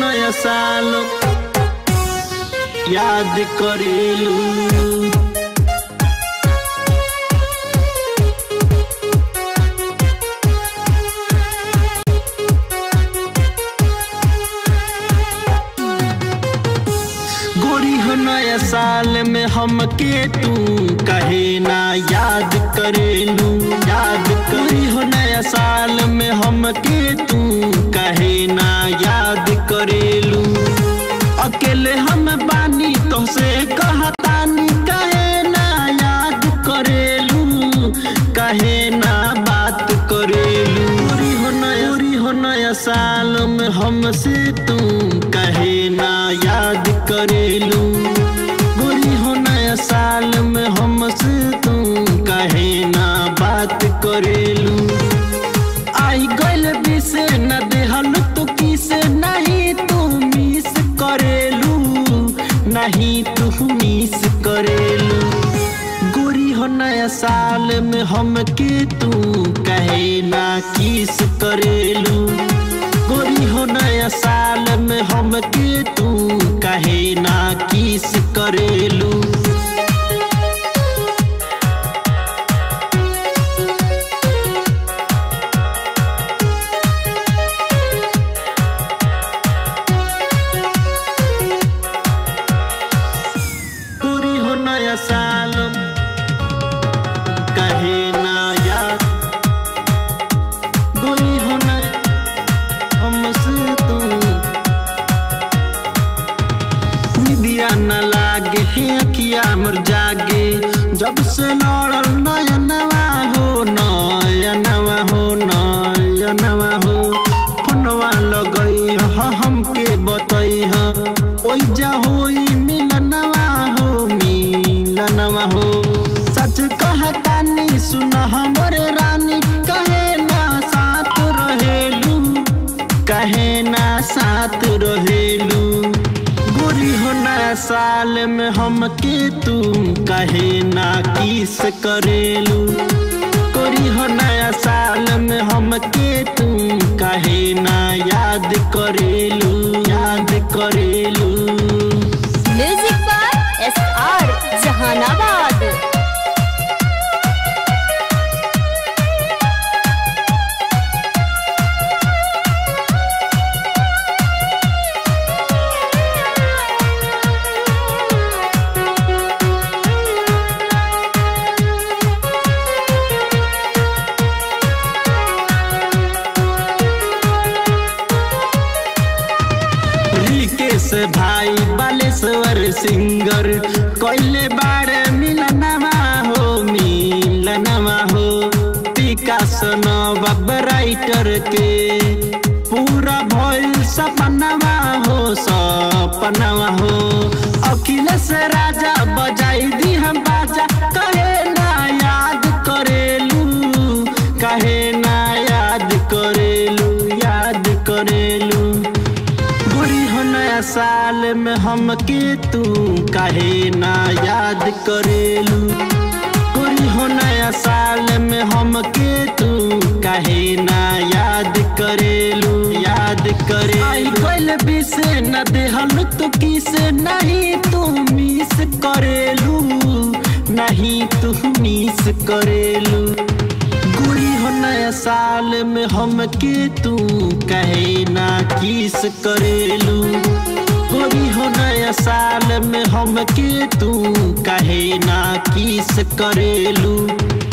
नया साल याद करेलू गोरी हो नया साल में हमके तू कहे ना याद करेलू याद करी हो नया साल में हमके तू कहे ना याद करेलू अकेले हम बानी तो से कहतानी कहे ना याद करेलू कहे ना बात करेलू गोरी हो नया गोरी हो नया साल में हमसे तू कहे ना याद करेलू गोरी हो नया साल में हमसे तू कहे ना बात करेलू आई गइल बिसे न देहल तो किसे नहीं तू मिस करेलू नहीं तू मिस करेलू गोरी हो नया साल में हमके तू कहे ना किस करेलू गोरी हो नया साल में हमके तू कहे ना किस करेलू पूरी हो नया साल कहे ना याद गोरी हो न हमसे तू निदिया न लागे हे अखिया मर जागे जब से लड़ल नया नवा हो नया नवा हो नया नवा हो फोनवा लगई ह हमके बतई ह ओइ जा होई मिलनवा हो मिलनवा हो सच कहतानी सुन हमरे रानी कहे ना साथ रहेलू कहे ना साथ रहेलू गोरी हो नया साल में हमके तू कहे ना किस करेलू गोरी हो नया साल में हमके तू कहे ना याद करेलू याद करेलू music by S R Jahanabad Rikesh भाई बालेश्वर सिंगर कोइले बारे मिलनवा हो मिलनवा हो विकास नवाब राइटर के पूरा भइल सपनवा हो सपनवा हो अखिलेश राजा बजाई दी हम बाजा कहे ना याद करेलू कहे ना याद करेलू याद करेलू बुरी हो नया साल में हमके तू काहे ना याद करेलू बुरी हो नया साल में हमके तू काहे ना याद करेलू याद करे आई गइल बिसे न देहल तो किसे नहीं तू मिस करेलू नहीं तू मिस करेलू गुरी हो नया साल में हमके तू कहे ना किस करेलू गुरी हो नया साल में हमके तू कहे ना किस करेलू